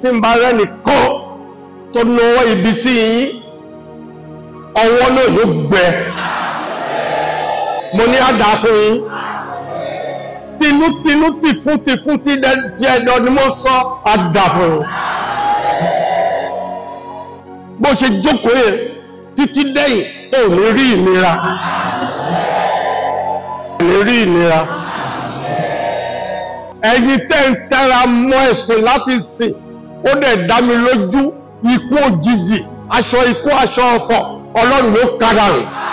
tí ń bá rẹ́nìkan tó náwó ibi sí yín ọwọ́ náà yóò gbẹ mo ní àdá fún yín tinútinú tìfún tìfún tí ẹ̀dọ̀ ni mo sọ àdá fún yín bó ṣe jókòó yẹn títí dẹ́yìn ò ní rí ìnira ò ní rí ìnira ẹ̀yin tẹ́ ń tẹ́ra mọ́ ẹ̀sìn láti sìn ó dẹ̀ dá mi lójú ikú òjijì aṣọ ikú aṣọ ọ̀fọ̀ ọlọ́run ló kára rìn